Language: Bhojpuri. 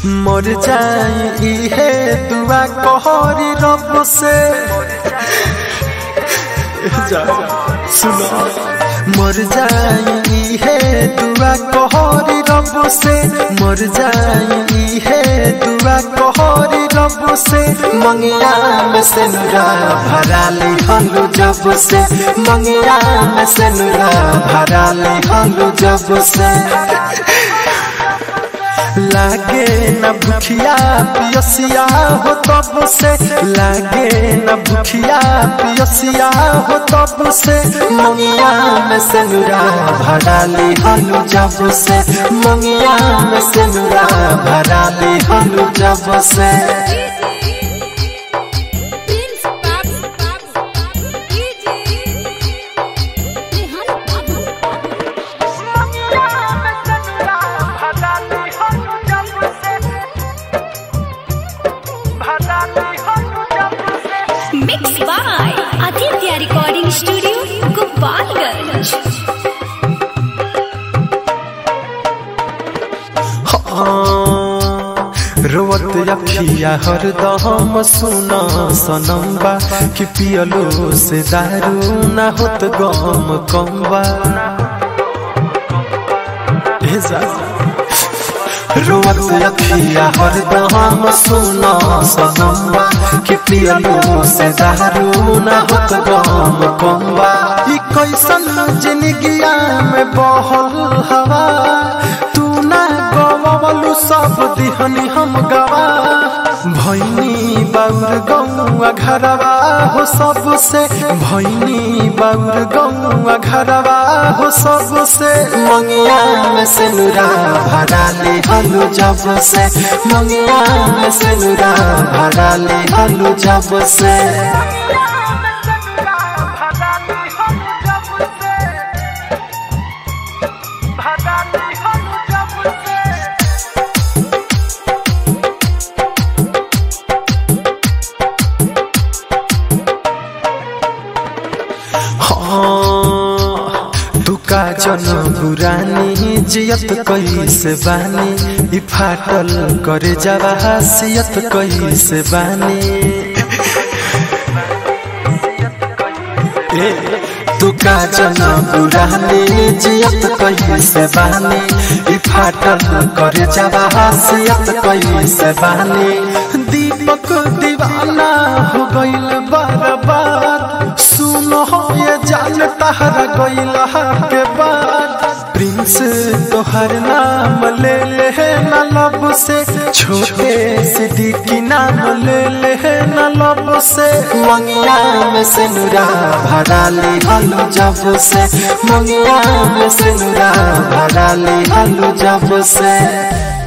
मर जाई इहे दुआ कहरी रब से जा सुनो मर जाई इहे दुआ कहरी रब से मर जाई इहे दुआ कहरी रब से मंगिया में से नुरा भरा ले हलू जब से मंगिया में से नुरा भरा ले हलू जब से लागे न भूखिया पियसिया हो तब से लागे न भूखिया पियसिया हो तब से मंगिया में से नुरा भरा ले हलू जब से मंगिया में से नुरा भरा ले हलू जब से प्रिंस बाबू बाबू डीजे रेहान बाबू mix by Aditya recording studio Gopalganj रोवत अखिया हरदम सुना सनम्बा कि पियलो से दारू ना होत गम कम्बा हे जा रोवत अखिया हरदम सुना सनम्बा कि पियलो से दारू ना होत गम कम्बा ई कैसन जिंदगिया में बहल हवा तू ना गवलू सब दिहनी हम गवा भैनी बाउर गौआ घरवा हो सबसे भैनी बाउर गौआ घरवा हो सबसे मंगिया में से नुरा भरा ले हलू जब से मंगिया में से नुरा भरा ले हलू जब से हाँ, तू का जन बुरानी जियत कैसे बानी ई फाटल करे जावा हसियत कैसे बानी ए, तू का जन बुरानी जियत कैसे बानी ई फाटल करे जावा हसियत कैसे बानी दीपक दीवाना हो गइल बर्बाद सुनो ये जान तहरा गइल के बाद प्रिंस तोहर नाम ले ले न लब से छोटे सिद्दीकी नाम ले ले न लब से मंगिया में से नुरा भरा ले हलू जब से मंगिया में से नुरा भरा ले हलू जब से